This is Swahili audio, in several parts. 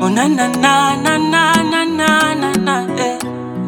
Oh na na na na na na na na na eh.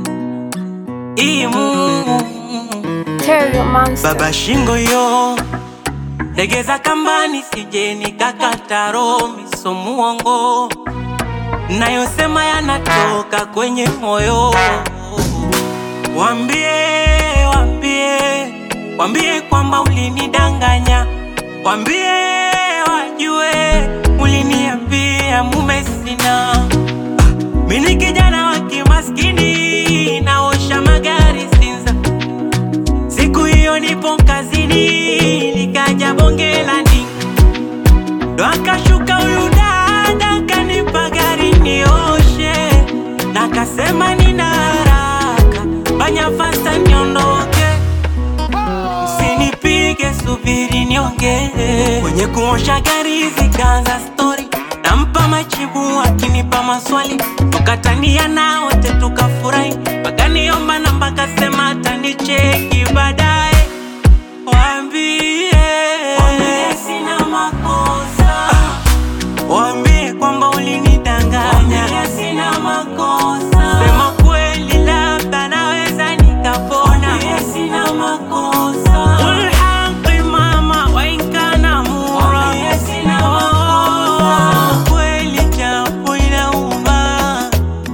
Imu Terrio Monster. baba shingo yo legeza kambani sije nikakata roho miso muongo nayosema yanatoka kwenye moyo wambie wambie wambie kwamba ulinidanganya wambie wajue uliniambia mume sina mini kijana wa kimaskini naosha magari Sinza Siku hiyo nipo kazini, nikaja bonge la ndinga, ndo akashuka huyu dada kanipa gari nioshe, na kasema nina haraka, fanya fasta niondoke, msinipige, subiri niongee. Kwenye kuosha gari zikaanza stori, nampa majibu akinipa maswali, tukatania na wote tukafurahi, wakaniomba namba, kasema atanicheki baadaye. Waambie waambie sina makosa, waambie kwamba ulinidanganya, waambie sina makosa, sema kweli, labda naweza nikapona, waambie sina makosa, qul haqi mama wa in kana mura, waambie sina makosa, kweli japo inauma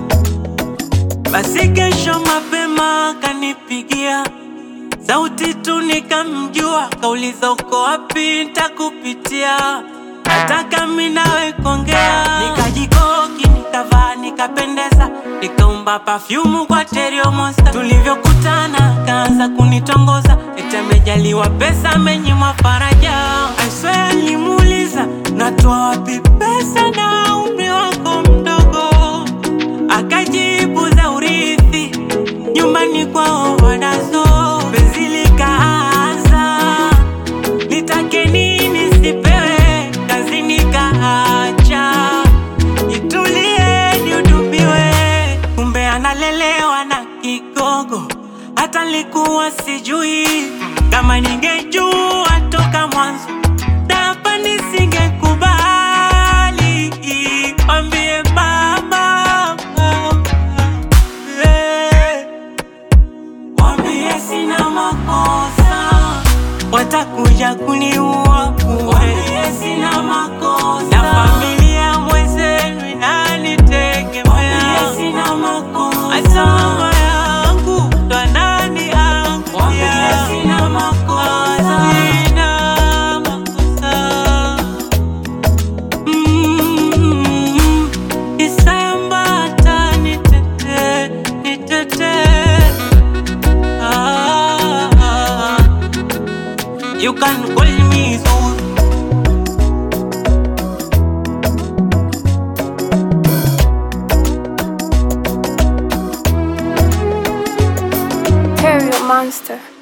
basi kesho mapema kanipigia sauti tu nikamjua, kauliza uko wapi, ntakupitia nataka mi nawe kuongea. Nikajikoki, nikavaa, nikapendeza, nikaumba pafyumu kwa Terrio Monster. Tulivyokutana kaanza kunitongoza, eti amejaliwa pesa, amenyimwa faraja. I swear nilimuuliza natoa wapi pesa na umri wako mdogo akajibu za urithi nyumbani kwao wanazo. Penzi likaanza, nitake nini sipewe, kazi nikaacha, nitulie nihudumiwe, kumbe analelewa na kigogo, hata likuwa sijui kama ningejua toka mwanzo hapa nisingekubali, mwambie mama eh. Wambie sina makosa, watakuja kuniua bure. Wambie sina makosa, na familia mwenzenu inanitegemea. Wambie sina makosa, hata mama yangu ndo ananiangukia. Wambie sina makosa, sina makosa. Mm, Isayambata nitete, nitete. Ah, You can call me Zul. Terrio Monster.